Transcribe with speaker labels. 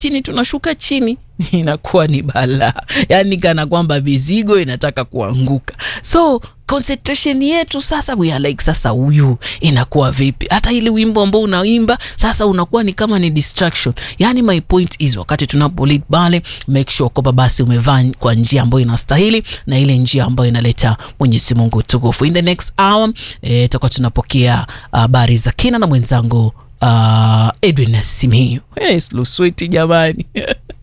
Speaker 1: chini tunashuka chini inakuwa ni balaa yani kana kwamba mizigo inataka kuanguka so concentration yetu sasa we are like sasa huyu inakuwa vipi hata ile wimbo ambao unaimba sasa unakuwa ni kama ni distraction yani my point is wakati tunapo lead pale make sure kwamba basi umevaa kwa njia ambayo inastahili na ile njia ambayo inaleta mwenyezi mungu utukufu in the next hour eh, tutakuwa tunapokea habari uh, za kina na mwenzangu uh, edwin simiu hey, sluswiti jamani